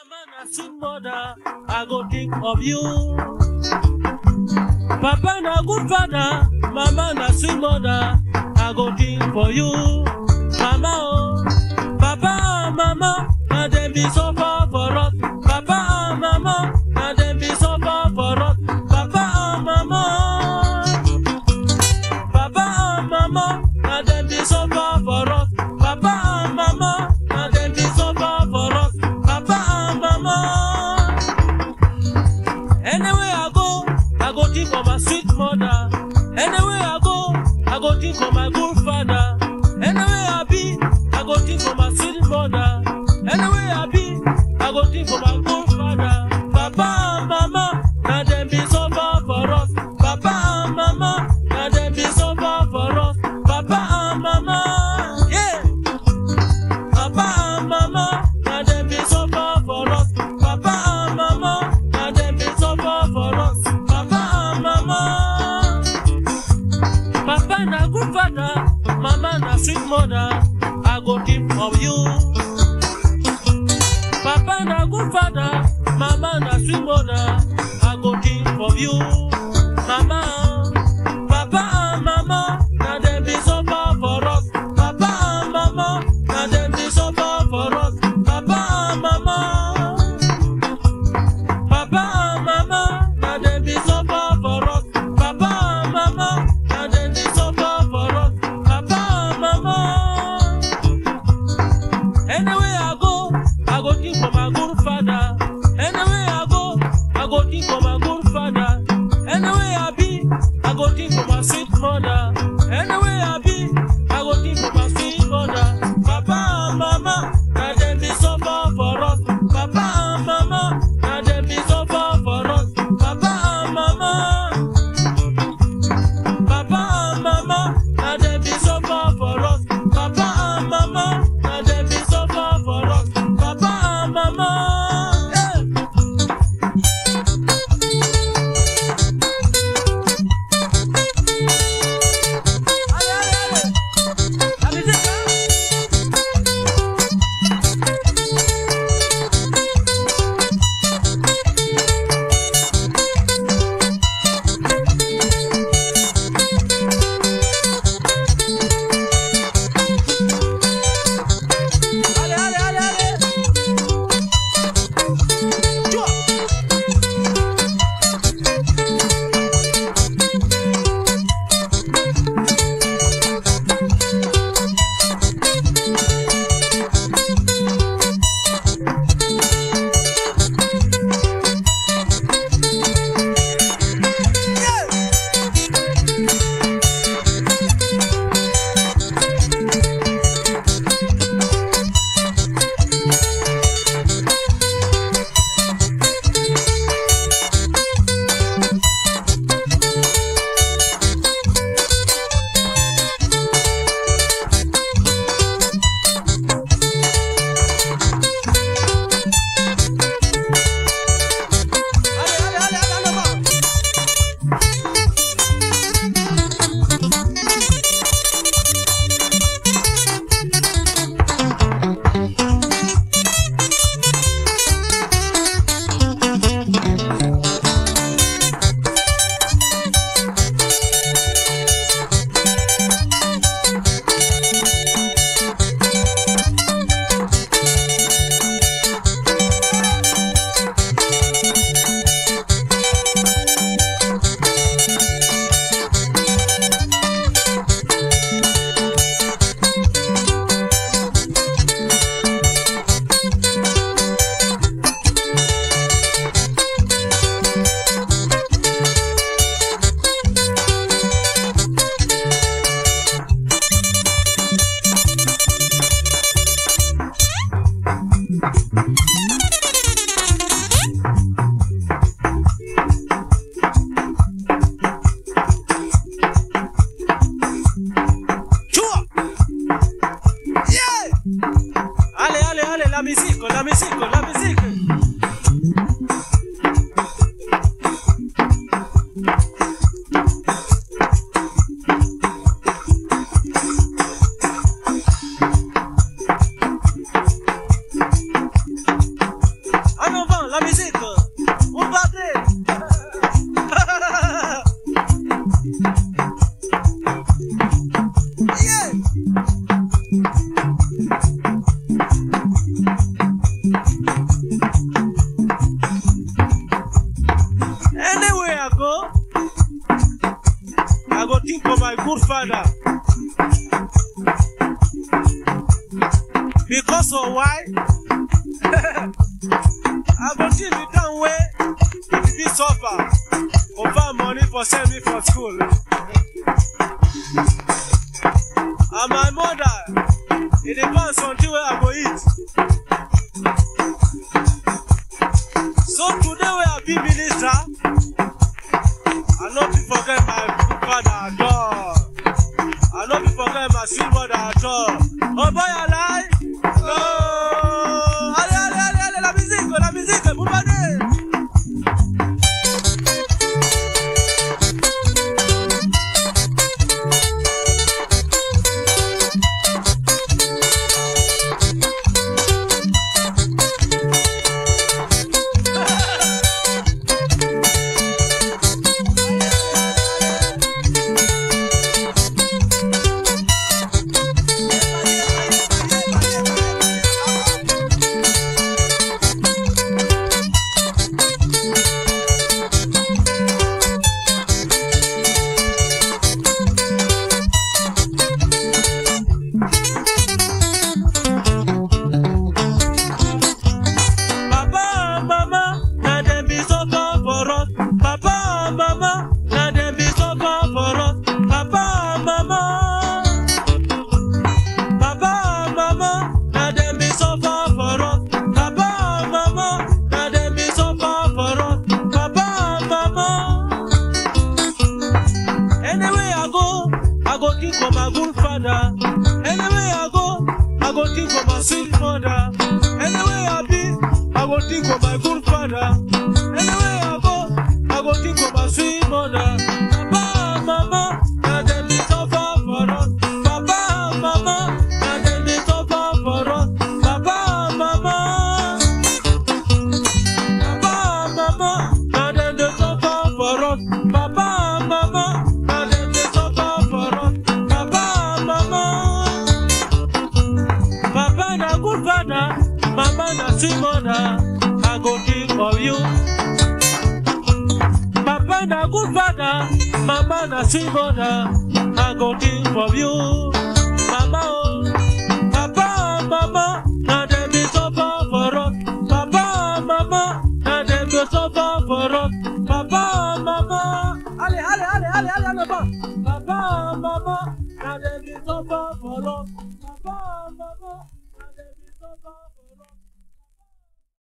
na sweet mother, I go think of you. Papa na good father, mama na sweet mother, I go think for you. Mama oh, papa and mama, na dem be suffer for us. Papa and mama, na dem be suffer for us. Papa and mama. Papa and mama, na dem be suffer for us. Papa and mama, na dem be suffer for us. Papa and mama. Anywhere I go, I go think of my sweet mother. Anywhere I go, I go think of my good father. Anywhere I be, I go think of my sweet mother. Anywhere I be, I go think of my good father. Papa and mama, na dem be suffer for us. Papa and mama, na dem be suffer for us. Papa and mama, yeah. Papa and mama, na dem be suffer for us. Papa and mama, na dem be suffer for us. Papa and mama. Papa na good father, mama na sweet mother. I go think of you. Papa na good father, mama na sweet mother. I go think of you. Mama, papa and mama, na dem be suffer for us. Papa and mama, na dem be suffer for us. Papa and mama. Papa and mama, na dem be suffer for us. Papa and mama, na dem be suffer for us. Papa and mama. Anywhere I go, I go think of my good father. Anywhere I go, I go think of my good father. Anywhere I be, I go think of my sweet mother. Anywhere I be, I go think of my sweet mother. Papa and mama, na dem be suffer for us. Papa and mama, na dem be suffer for us. Papa and mama. Papa and mama, na dem be suffer for us. Papa and mama, na dem be suffer for us. Papa and mama. Yeah. Ale, ale, ale. La musique, hein? Allez, allez, allez, allez. Joie. Allez, allez, allez, allez, en avant. Joie. Yeah. Allez, allez, allez, la musique, la musique, la musique. la musique. On partait. yeah. Anywhere I go, I go think of my good father. Because of why? I go think the time way if you suffer, for find money for send me for school. And my mother, it depends on the way I go eat. So today we are be minister, I no fit forget my good father at all. I no fit forget my sweet mother at all. Oh boy, I lie. No. Allez, allez, allez, allez, la musique, la musique, vous m'avez. Papa and mama, na dem be suffer for us. Papa and mama, na dem be suffer for us. Papa and mama. Papa and mama, na dem be suffer for us. Papa and mama, na dem be suffer for us. Papa and mama. Anywhere I go, I go think of my good father. Anywhere I go, I go think of my sweet mother. Anywhere I be, I go think of my good father. Anywhere I go, I go think of my sweet mother. Papa and mama, na dem dey suffer for us. Papa and mama, na dem dey suffer for us. Papa and mama. Papa and mama, na dem dey suffer for us. Papa and mama, na dem dey suffer for us. Papa and mama. Papa na good father, mama na sweet mother. I go think of you. Papa na good father, mama na sweet mother. I go think of you, mama oh. Papa and mama, na dem dey suffer for us. Papa and mama, na dem dey suffer for us. Papa and mama, ale ale ale ale ale ale ba. Papa and mama, na dem dey suffer for us. Papa and mama.